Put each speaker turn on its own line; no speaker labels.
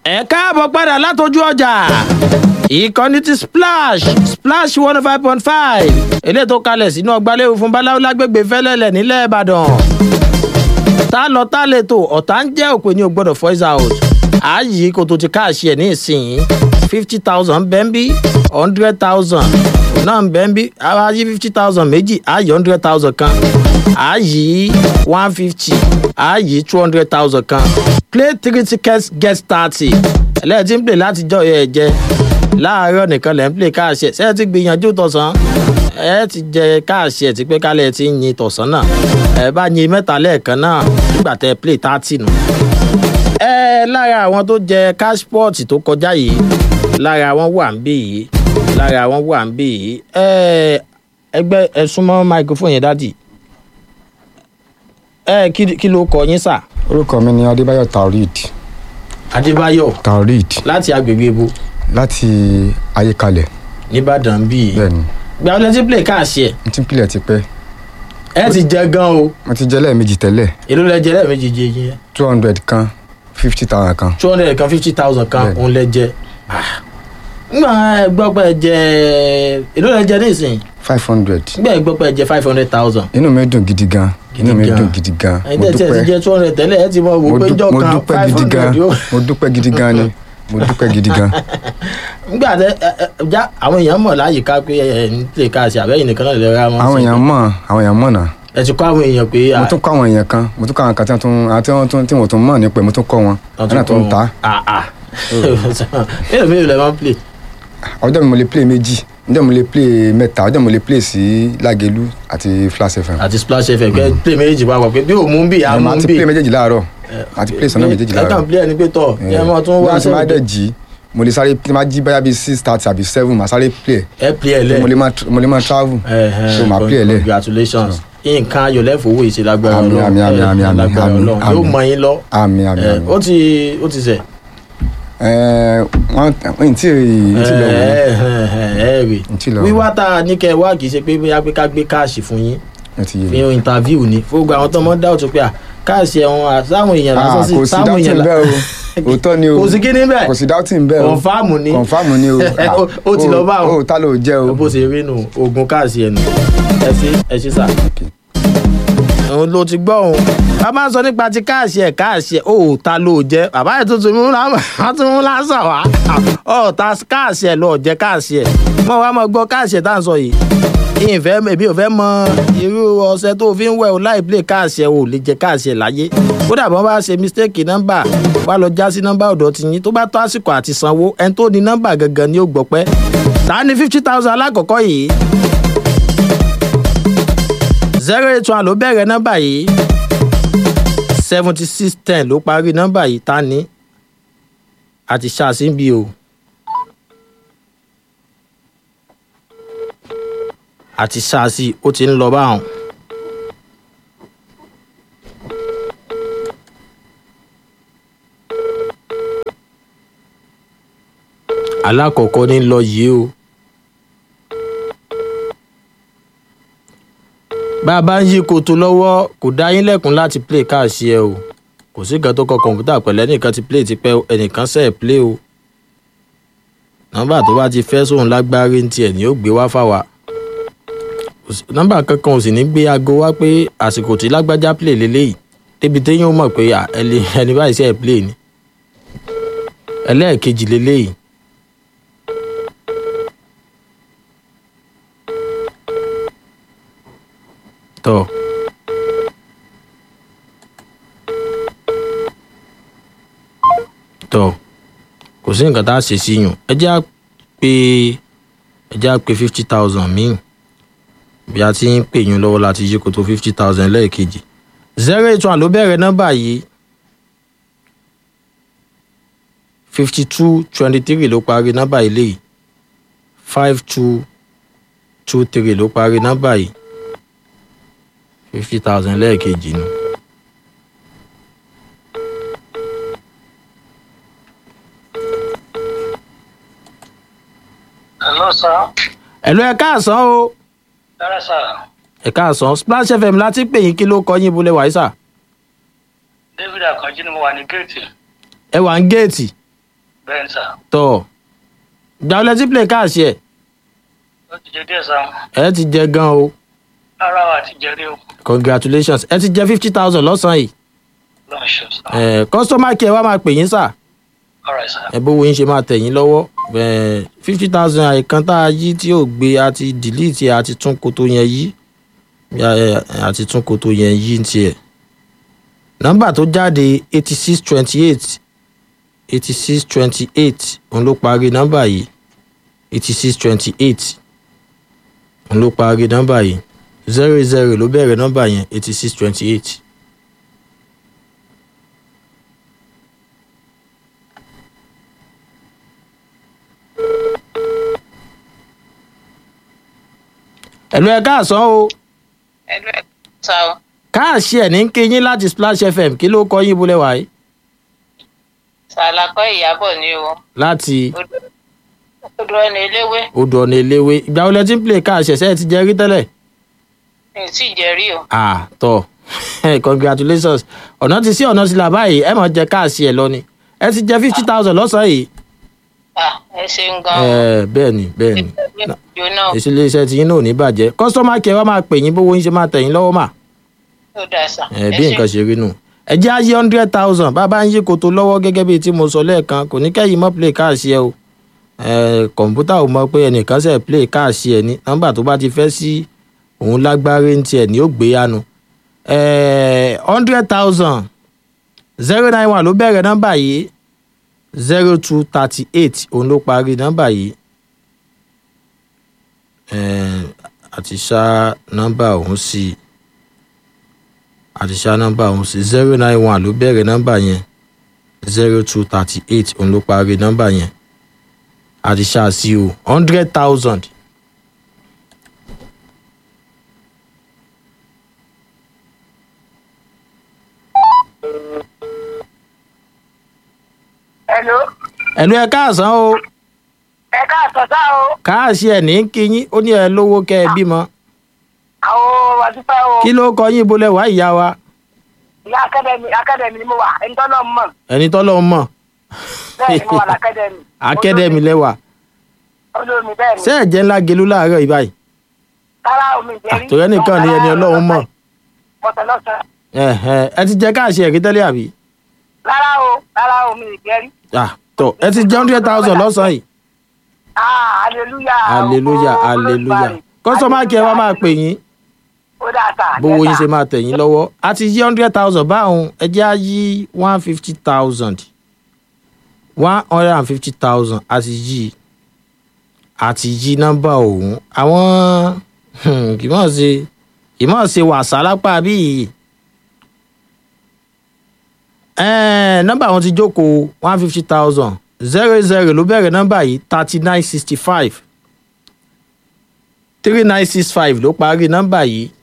ẹ káàbọ̀ padà látọjú ọjà ìkànnì ti splash splash one five point five eléyìí tó kalẹ̀ sínú ọgbàlẹ́wò fún báláwo lágbègbè fẹ́lẹ́lẹ̀ nílẹ̀ ìbàdàn tá lọ tá lè tó ọ̀tá ń jẹ́ òpè ní o gbọ́dọ̀ voice out ààyè kò tó ti káàṣì ẹ̀ ní ìsìn fifty thousand bẹ́ńbí hundred thousand náà bẹ́ńbí ààyè fifty thousand méjì ààyè hundred thousand kan ààyè one fifty ààyè two hundred thousand kan play three tickets get thirty ẹlẹ́ẹ̀tì ń pè láti jọ ẹ̀ jẹ láàárọ̀ nìkan lẹ́ ń pè káàṣì ẹ̀ ṣé ẹ ti gbìyànjú tọ̀sán ẹ ti jẹ káàṣì ẹ̀ tí pé kálẹ̀ ti ń yin tọ̀sán náà ẹ bá yin mẹ́ta lẹ́ẹ̀kan náà nígbà tẹ play thirty nù. ẹ lára àwọn tó jẹ cashport tó kọjá yìí lára wọn wà ń bí yìí lára wọn wà ń bí yìí ẹ ẹgbẹ́ ẹ súnmọ́ microphone yẹn dádì ẹ kí kí ló kọ yín sà.
orúkọ mi ni adébáyọ taoreed
adébáyọ̀
taoreed
láti agbègbè ibo
láti ayékalẹ̀
nìbàdàn bíi
bẹ́ẹ̀ni
gbà wọlé tí play káàṣì ẹ
n ti pilẹ̀ tipẹ́
ẹ ti jẹ gan o
mo ti jẹ́ lẹ́ẹ̀mejì tẹ́lẹ̀
èló lẹ jẹ lẹ́ẹ̀mejì jẹ yẹn
two hundred kan fifty thousand kan
two hundred kan fifty thousand kan
Bẹ́ẹ̀ni.
òun lẹ jẹ ngbà ẹ gbọ́ pé ẹ jẹ èló lẹ jẹ nísìnyí
five hundred
ngbà ẹ gbọ́ pé ẹ jẹ five hundred thousand
inú mi dùn gidi gan inú mi
Gidi gan.
dùn gidi gan
ẹ̀yin
mo
tẹ̀ tí ẹ ti
dúpẹ́
jẹ two hundred tẹ́lẹ̀ ẹ ti mọ wò
mo
pé
dú-
jọ
mo
kan
dúpẹ́
five
gidi gan
hundred yóò
mo dúpẹ́ gidi gan ni mo dúpẹ́ gidi gan
ngbà tẹ ẹ ẹ já àwọn èèyàn mọ̀ láyìíká pé ẹ ẹ ń tè káàsì àbẹ́yìn nìkan náà lè ra wọn
àwọn
sí.
èèyàn mọ̀ àwọn èèyàn mọ̀ náà
ẹ ti kọ́ àwọn èèyàn pé
mo tún kọ́ àwọn èèyàn kan mo tún kọ́ àwọn kan tí wọ́n tún àti wọ́n tún tí wọ́n tún mọ̀ nípa ẹ̀ mo tún kọ́ wọn wọ́n náà tún ta
mélòó mélòó lẹ máa ń play
ọjọ́ mi mo lè play méjì ọjọ́ mi mo lè play mẹ́ta ọjọ́ mi mo lè play sí lágẹ̀lú àti flash fm
àti splash fm kẹ́ play méjèèjì papọ̀ pé bí òun bí
ẹ̀
àmú
máa ti
bí
play méjèèjì láàárọ̀ àti play sọ́nà méjèèjì
ẹ kàn
láàárọ̀
play ẹni pé tọ̀ ẹ mọ̀ tún wá
sí máa dẹ̀
sẹ́yìn
jí mo lè sáré tí máa jí báyà bíi six thirty àbí seven màá sáré play
ẹ play ẹ lẹ
mo lè máa mo lè máa travel so màá play ẹ̀ lẹ̀
congratulations nǹkan ayọ̀ lẹ́fọ̀wọ́ ìṣe lágbára
Àmín,
ọlọ́run
àmín, àmín,
ẹ,
àmín, àmín,
lágbára
àmín,
ọlọ́run yóò
àmín.
mọ yín lọ
àmì àmì
ẹ,
àmì
ó ti ó ti sẹ̀
ẹ̀ wọ́n n tí n tí lọ wò ó
ẹ rè
n tí lọ wò ó
wíwá tá a ní kẹ́ ẹ wá kì í ṣe pé bóyá pé ká gbé káàṣì fún yín
ẹ ti yé
fi
mi.
hàn interview ni fún gbogbo àwọn tó mọ dáwọ́ tó pé à káàṣì ẹ̀wọ̀n àtàwọn èèyàn lásán
Ah,
sí
kò sí
táwọn
doubting
èèyàn
bẹ́ẹ̀ o òótọ́ ni o
kò sí kíní bẹ́ẹ̀
kò sí doubting bẹ́ẹ̀ o
Confirm ni.
confirm ni o Ah,
Ó- ó ti lọ bá o.
o ta ló jẹ́ o
bó ṣe rí nù oògùn káàṣì ẹ̀ nù ẹ ṣe ẹ ṣe sà. òun ló ti gbọ́ òun a máa ń sọ nípa ti káàṣì ẹ̀ káàṣì ẹ̀ ó ta ló jẹ́ bàbá ẹ̀ tuntun mú la wọ́n tún mú lásán wá ọ̀ ta káàṣì ẹ̀ lọ́ọ̀ jẹ́ káàṣì ẹ̀ mọ̀ wá mọ̀ gbọ́ káàṣì ẹ̀ tá à ń sọ yìí ìfẹ́ èmi ò fẹ́ mọ irú ọṣẹ tó fi ń wẹ̀ o láì play káàṣì ẹ̀ o lè jẹ káàṣì ẹ̀ láyé kódà bọ́n bá ṣe mistake nọ́mbà wá lọ já sí nọ́mbà ọ̀dọ̀ ti yín tó bá tó àsìkò àti sanwó ẹni tó ní nọ́mbà gangan ni ó gbọ́ pẹ́ ta ni fifty thousand alákọ̀ọ́kọ́ yìí zero eight one ló bẹ̀rẹ̀ nọ́mbà yìí seventy six ten ló parí nọ́mbà yìí ta ni àti ṣàṣìbí o àti ṣàṣì ó ti ń lọ báwọn. alákọ̀ọ́kọ́ ní lọ yìí o. bá a bá ń yí koto lọ́wọ́ kò dá yín lẹ́kùn láti play káàsì ẹ o kò sí nǹkan tó kọ kọ̀ǹpútà pẹ̀lú ẹnìkan ti play tipẹ́ o, ẹnìkan sẹ̀ play o nọ́mbà tó bá ti fẹ́ sóun lágbárí ní tiẹ̀ ni ó gbé wá fáwa Kò sí- nọ́mbà kankan ò sì ní gbé aago wá pé àsìkò tí lágbájá play lélẹ́yìí débi téyàn ó mọ̀ pé à, ẹni ẹni báyìí sẹ̀ play ni ẹlẹ́ẹ̀kejì lélẹ́yìí tọ́ tọ́ kò sí nǹkan tá a ṣe sí yùn ẹ jẹ́ à pé ẹ jẹ́ à pé fifty thousand míì bí a ti ń pè yín lọ́wọ́ láti yí kó tó fifty thousand lẹ́ẹ̀kejì zero eight one ló bẹ̀rẹ̀ nọ́mbà yìí fifty two twenty three ló parí nọ́mbà yìí léyìí five two two three ló parí nọ́mbà yìí fifty thousand lẹ́ẹ̀kejì nu.
Hello, sir.
ẹ̀lú ẹ̀ káàsán o
Dára, sir.
ẹ̀ káàsán splash fm láti pè yín kí ló kọ yín bulẹ̀ wáyé sà
David Akanji ni mo wà ní géètì.
ẹ wà ń géètì
bẹ́ẹ̀ ni sà
tọ̀ ìgbà wọlé tí play káàsì ẹ̀
ó ti jẹ díẹ̀ sà
ẹ ti jẹ gan o
rárá wa ti jẹrí o
congratulations ẹ ti jẹ fifty thousand lọ́sàn-án yìí
lọ́n ṣe sà
ẹ customer care wa máa pè yín sà
ọ̀rẹ́ sà
ẹ bówó yín ṣe máa tẹ̀ yín lọ́wọ́ fifty thousand àìkan tá a yí tí ò gbé a ti delete ẹ, a ti tún koto yẹn yí Ya, ẹ, a ti tún koto yẹn yí ní tiẹ̀ nọ́mbà tó jáde eighty six twenty eight eighty six twenty eight òun ló parí nọ́mbà yìí eighty six twenty eight òun ló parí nọ́mbà yìí zero zero ló bẹ̀rẹ̀ nọ́mbà yẹn eighty six twenty eight. ẹ̀lú ẹ̀ káàsán o
ẹlú ẹ sá o
káàṣì ẹ̀ ní kí yín láti splash fm kí ló kọ yín bólẹ̀ wáyé
sàlàkọ ìyàbọ̀ ni o
láti
odò ẹni eléwé
odò ọ̀nà eléwé ìgbà wo lẹ ti ń play káàṣì ẹ̀ṣẹ́ ti jẹ́ rí tẹ́lẹ̀
mi ò tí ì jẹrí o
ah tọ́ congratulations ọ̀nà ti sí ọ̀nà ti là báyìí ẹ mọ̀ jẹ káàṣì ẹ̀ lọ ni ẹ ti jẹ fifty thousand lọ́sàn-án yìí
Ah, ẹ ṣeun gan o
ẹ bẹ́ẹ̀ ni bẹ́ẹ̀ ni
ìjọ náà
èsì iléeṣẹ́ tí yín náà ò ní bàjẹ́ customer care wa máa pè yín bówó yín ṣe máa tẹ̀ yín lọ́wọ́ mà
ó dà sá
ẹ bí nǹkan ṣe rí nù ẹ jẹ́ àyè hundred thousand bàbá ń yí koto lọ́wọ́ gẹ́gẹ́ bíi tí mo sọ lẹ́ẹ̀kan kò ní kẹ́yìn mọ́ play káàsì ẹ o ẹ kọ̀ǹpútà ò mọ pé ẹnìkan ṣe play káàsì ẹ ní nọ́mbà tó bá ti fẹ́ sí òun lágbárí ń tiẹ̀ ní ó gbé yánu ẹ hundred thousand zero nine one ló bẹ̀rẹ̀ nọ́mbà yìí zero two thirty eight òun ló parí nọ́mbà yìí ẹ àti ṣá nọ́mbà òun sí i àti ṣá nọ́mbà ọ̀hún sí zero nine one ló bẹ̀rẹ̀ nọ́mbà yẹn zero two thirty eight òun ló parí nọ́mbà yẹn àti ṣá sí o hundred thousand.
Hello.
ẹ̀lú ẹ káàsán o
ẹ káàsán sá o.
káàsì ẹ̀ ní kíyín ó ní ẹ lówó kẹ́ ẹ bímọ
àwọn àdúpẹ́ o.
kí ló kọ yín bolẹ̀ wá ìyá wa
ìyá akadẹ́mi akadẹ́mi ni mo wà ẹni tọ́ náà mọ̀
ẹni tọ́lọ́ mọ̀
bẹ́ẹ̀ ni mo wà lákadẹ́mi.
akẹ́dẹ̀mí lẹ́wà
olómi bẹ́ẹ̀ ni.
ṣé ẹ̀jẹ̀ ńlá gelú láàárọ̀ yìí báyìí
kára omi ìjẹ́rí.
àtòrẹ́ nìkan ni ẹni ọlọ́run mọ̀
bọ̀tẹ̀ lọ́sàn.
ẹ̀hẹ̀, ẹ ti jẹ káàsì ẹ̀rí tẹ́lẹ̀ àbí
rárá o rárá omi ìjẹ́rí.
Ah, tọ́ ẹ ti jẹ hundred thousand lọ́sàn-án yìí
ah hallelujah.
hallelujah
Ògo
hallelujah
Olódùmarè.
customer care wa máa pè yín
ó dáa sá.
bówó yín ṣe máa tẹ̀ yín lọ́wọ́ a ti yí hundred thousand báwọn ẹ jẹ́ á yí one fifty thousand one hundred and fifty thousand a ti yí a ti yí nọ́mbà ọ̀hún àwọn hmm, kì í mọ̀ ṣe kì í mọ̀ ṣe wàsá lápá bíi ẹ̀ẹ́n nọ́mbà wọn ti jókòó one fifty thousand zero zero ló bẹ̀rẹ̀ nọ́mbà yìí thirty nine sixty five three nine six five ló parí nọ́mbà yìí